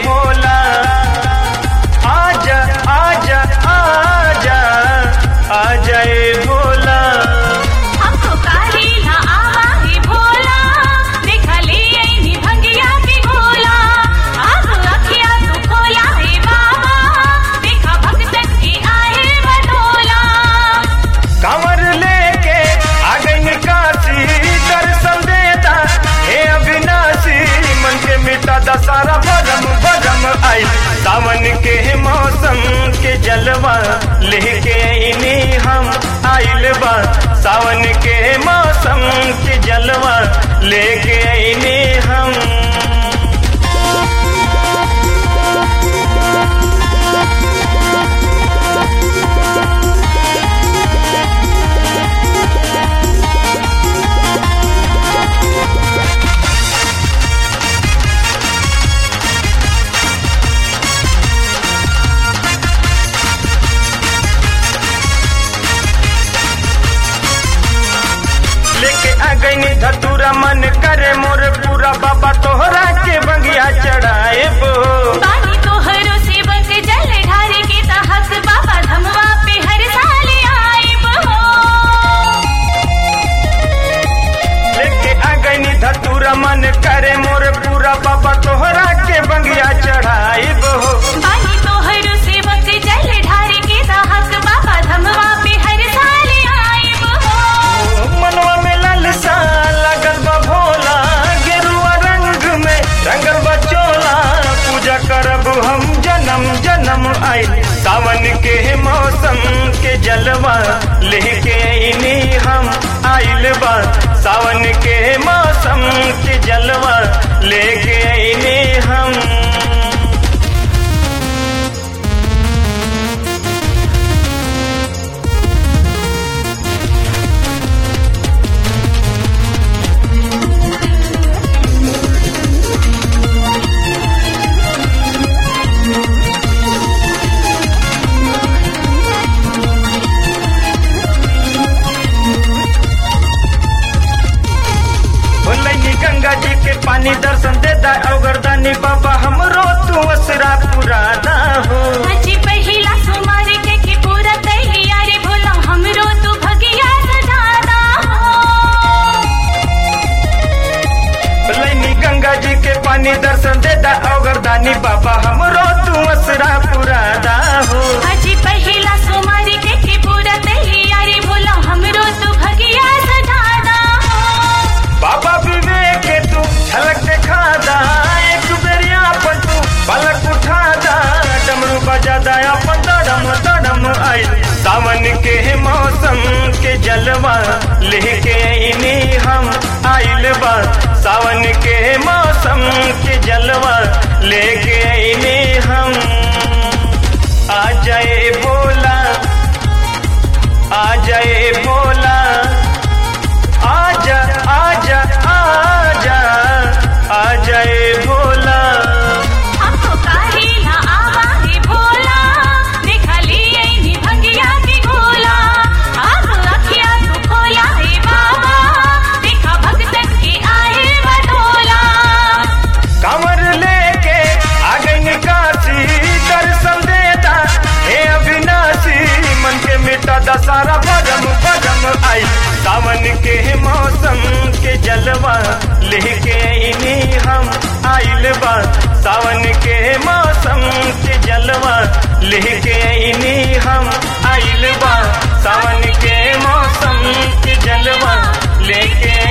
भोला आजा आजा आजा आजा ए भोला हमको काहेला आवा हे भोला देखा ले आईनी भंगिया के गोला अब अखिया तू खोला हे बाबा देखा भक्तन के आए बटोला कमर लेके आ गई काशी दर्शन देता हे अविनाशी मन के मिटा दसारा भरम भरम आई सावन के मौसम के जलवा लेके आईनी हम आइल बा सावन के मौसम के जलवा लेके आईनी हम लेके आ गई धतूरा मन करे मोर पूरा बाबा तोहरा के बंगिया चढ़ाए बो पानी तोहरो सेवक जल ढारे के तहत बाबा धमवा पे हर साल आए बहो लेके आ गई धतूरा मन करे मोर पूरा बाबा तोहरा के बंगिया चढ़ाए बो पानी तोहरो सेवक जल ढारे के तहत बाबा धमवा पे हर साल आए बहो मनवा में लालसा लगल बा भोला गेरुआ रंग में रंगल बा चोला पूजा करब हम जन्म जन्म आई सावन के मौसम के जलवा लेके आईनी हम आइल बा सावन के मौसम के जलवा लेके आईनी हम भोलैनी गंगा जी के पानी दर्शन देता अवगरदानी बाबा हमरो तू असरा पुराना हो अजी पहिला सुमार के के पूरा तैयारी भोला हमरो तू भगिया सजाना हो भोलैनी गंगा जी के पानी दर्शन देता अवगरदानी बाबा हमरो तू असरा पुराना हो अजी पहिला सुमार के के पूरा तैयारी भोला हमरो तू भगिया सजाना हो बाबा विवेक के तू झलक दिखा दा एक बेरिया अपन तू पलक उठा दा डमरू बजा दा अपन दड़म दड़म आई सावन के मौसम के जलवा लेके आईनी हम आइल बा सावन के मौसम के जलवा लेके आईनी हम आ जाए बोला आ जाए बोला आजा आजा आजा आजा ए भोला हमको काहेला आवा हे भोला देखा ले आईनी भंगिया के गोला अब अखिया तू खोला हे बाबा देखा भक्तन के आए बटोला कमर लेके आ गई काशी दर्शन देता हे अविनाशी मन के मिटा दसारा भरम भरम आई सावन के मौसम के जलवा लेके आईनी हम आइल बा सावन के मौसम के जलवा लेके आईनी हम आइल बा सावन के मौसम के जलवा लेके